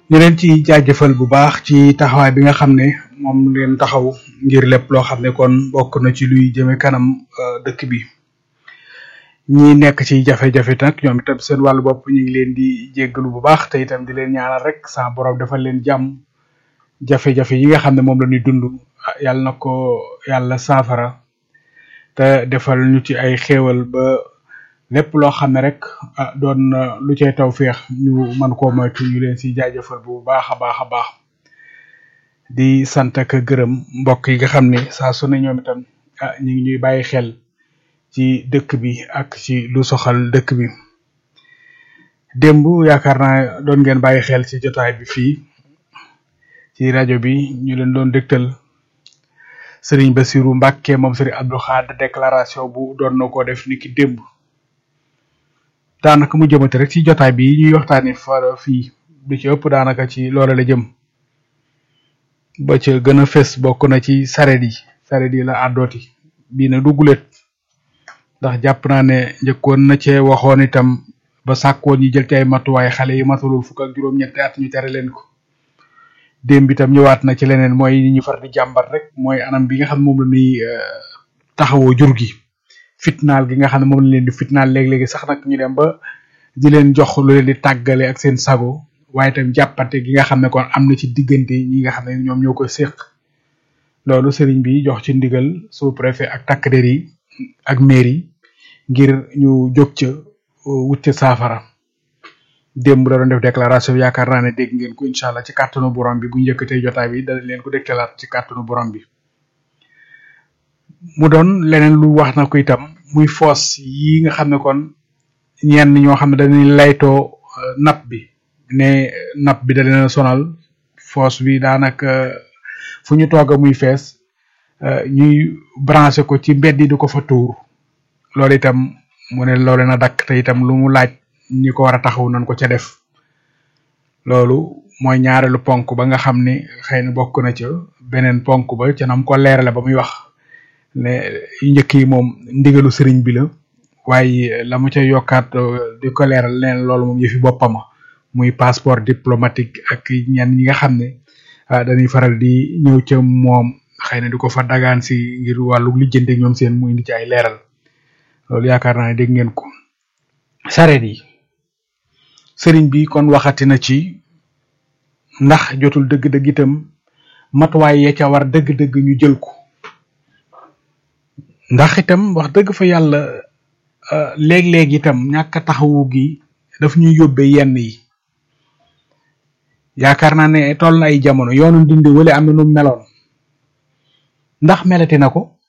ñu leen ci jaajëfal bu baax ci taxawaay bi nga xam ne moom leen taxaw ngir lépp loo xam ne kon bokk na ci luy jëme kanam dëkk bi ñi nekk ci jafe-jafe nag ñoom itam seen wàllu bopp ñu ngi leen di jéggalu bu baax te itam di leen ñaanal rek sa borom defal leen jàmm jafe-jafe yi nga xam ne moom la ñuy dund yàlla na ko yàlla saafara te defal ñu ci ay xéewal ba lépp loo xam ne rek ah doon lu cay taw féex ñu mën koo moytu ñu leen si jaajëfal bu baax a baax a baax di sant ak gërëm mbokk yi nga xam ne saa su ne ñoom itam ah ñu ngi ñuy bàyyi xel ci dëkk bi ak ci lu soxal dëkk bi démb yaakaar naa doon ngeen bàyyi xel ci jotaay bi fii ci rajo bi ñu leen doon dégtal Serigne Bassirou Mbacké moom Serigne Abdou Khadre déclaration bu doon na ko def niki démb daanaka mu jëmate rek ci jotaay bi ñuy waxtaanee fa fii du ci ëpp daanaka ci loole la jëm ba ca gën a fës bokk na ci saret yi saret yi la àddooti bii na duggulet ndax jàpp naa ne njëkkoon na cee waxoon itam ba sàkkoon ñi jël ci ay matuwaay xale yi matulul fukk ak juróom-ñetti at ñu tere leen ko démb itam ñëwaat na ci leneen mooy ni ñu far di jàmbat rek mooy anam bi nga xam ne moom la ñuy taxawoo jur gi fitnaal gi nga xam ne moom la leen di fitnaal léeg-léegi sax nag ñu dem ba di leen jox lu leen di tàggale ak seen sago waaye itam jàppante gi nga xam ne kon am na ci diggante ñi nga xam ne ñoom ñoo koy séq loolu sëriñ bi jox ci ndigal sous préfet ak takk der yi ak mairie ngir ñu jóg ca wut ca saafara démb da doon def déclaration yaakaar naa ne dégg ngeen ko incha allah ci kàttanu borom bi bu njëkkatee jotaay bi dana leen ko dégtalaat ci kàttanu borom bi mu doon leneen lu wax na ko itam muy foos yi nga xam ne kon ñenn ñoo xam ne dañuy laytoo napp bi ne napp bi da leen a sonal foos bi daanaka fu ñu toog muy fees ñuy branché ko ci mbedd yi di ko fa tuur loolu itam mu ne loolu na dakk te itam lu mu laaj ñi ko war a taxaw nañ ko ca def loolu mooy ñaareelu ponk ba nga xam ne xëy na bokk na ca beneen ponk ba ca nam ko leerale ba muy wax ne yu njëkk yi moom ndigalu sëriñ bi la waaye la mu ca yokkaat di ko leeral leen loolu moom yëfi boppama muy passeport diplomatique ak ñenn ñi nga xam ne dañuy faral di ñëw ca moom xëy na di ko fa dagaan si ngir wàllu lijjante ñoom seen muy indi ci ay leeral loolu yaakaar naa ne dégg ngeen ko sareet yi sëriñ bi kon waxati na ci ndax jotul dëgg-dëgg itam matuwaay ya ca war dëgg-dëgg ñu jël ko ndax itam wax dëgg fa yàlla léeg-léeg itam ñàkk a taxawu gi daf ñuy yóbbee yenn yi yaakaar naa ne toll na ay jamono yoonu ndindi wala am na nu meloon ndax melati na ko